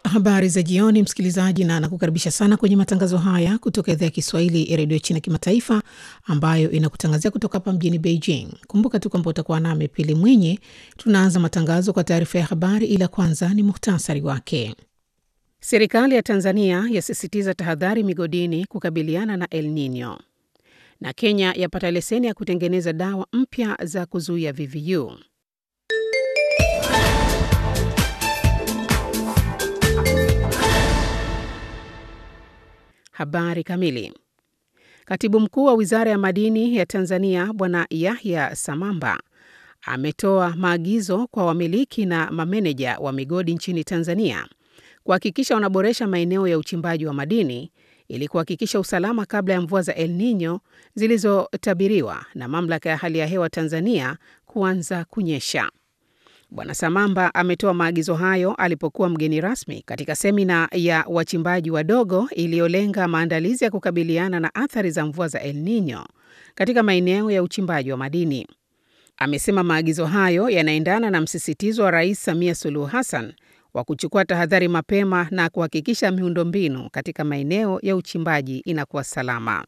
Habari za jioni, msikilizaji, na nakukaribisha sana kwenye matangazo haya kutoka idhaa ya Kiswahili ya redio China Kimataifa, ambayo inakutangazia kutoka hapa mjini Beijing. Kumbuka tu kwamba utakuwa nami Pili Mwinyi. Tunaanza matangazo kwa taarifa ya habari, ila kwanza ni muhtasari wake. Serikali ya Tanzania yasisitiza tahadhari migodini kukabiliana na El Nino, na Kenya yapata leseni ya kutengeneza dawa mpya za kuzuia VVU. Habari kamili. Katibu mkuu wa wizara ya madini ya Tanzania Bwana Yahya Samamba ametoa maagizo kwa wamiliki na mameneja wa migodi nchini Tanzania kuhakikisha wanaboresha maeneo ya uchimbaji wa madini ili kuhakikisha usalama kabla ya mvua za El Nino zilizotabiriwa na mamlaka ya hali ya hewa Tanzania kuanza kunyesha. Bwana Samamba ametoa maagizo hayo alipokuwa mgeni rasmi katika semina ya wachimbaji wadogo iliyolenga maandalizi ya kukabiliana na athari za mvua za El Nino katika maeneo ya uchimbaji wa madini. Amesema maagizo hayo yanaendana na msisitizo wa Rais Samia Suluhu Hassan wa kuchukua tahadhari mapema na kuhakikisha miundombinu katika maeneo ya uchimbaji inakuwa salama.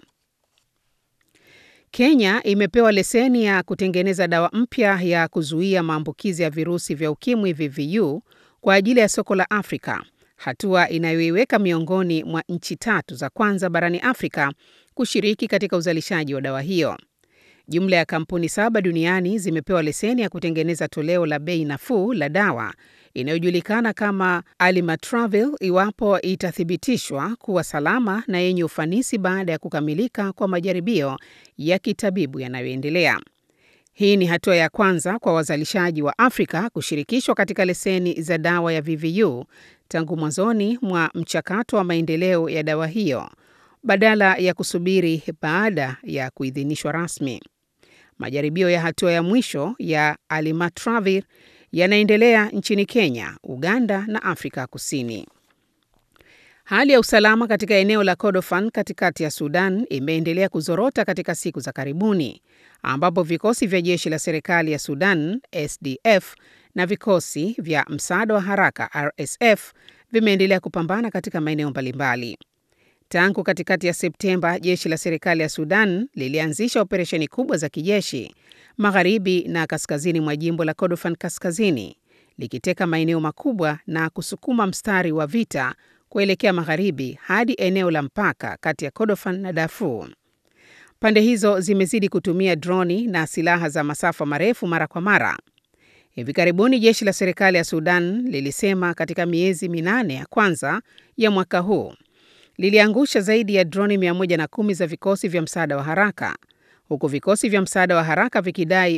Kenya imepewa leseni ya kutengeneza dawa mpya ya kuzuia maambukizi ya virusi vya ukimwi VVU kwa ajili ya soko la Afrika, hatua inayoiweka miongoni mwa nchi tatu za kwanza barani Afrika kushiriki katika uzalishaji wa dawa hiyo. Jumla ya kampuni saba duniani zimepewa leseni ya kutengeneza toleo la bei nafuu la dawa inayojulikana kama Alimatravir iwapo itathibitishwa kuwa salama na yenye ufanisi baada ya kukamilika kwa majaribio ya kitabibu yanayoendelea. Hii ni hatua ya kwanza kwa wazalishaji wa Afrika kushirikishwa katika leseni za dawa ya VVU tangu mwanzoni mwa mchakato wa maendeleo ya dawa hiyo badala ya kusubiri baada ya kuidhinishwa rasmi. Majaribio ya hatua ya mwisho ya Alimatravir yanaendelea nchini Kenya, Uganda na Afrika Kusini. Hali ya usalama katika eneo la Kordofan katikati ya Sudan imeendelea kuzorota katika siku za karibuni, ambapo vikosi vya jeshi la serikali ya Sudan SDF na vikosi vya msaada wa haraka RSF vimeendelea kupambana katika maeneo mbalimbali. Tangu katikati ya Septemba, jeshi la serikali ya Sudan lilianzisha operesheni kubwa za kijeshi magharibi na kaskazini mwa jimbo la Kordofan Kaskazini, likiteka maeneo makubwa na kusukuma mstari wa vita kuelekea magharibi hadi eneo la mpaka kati ya Kordofan na Darfur. Pande hizo zimezidi kutumia droni na silaha za masafa marefu mara kwa mara. Hivi karibuni jeshi la serikali ya Sudan lilisema katika miezi minane ya kwanza ya mwaka huu liliangusha zaidi ya droni 110 za vikosi vya msaada wa haraka huku vikosi vya msaada wa haraka vikidai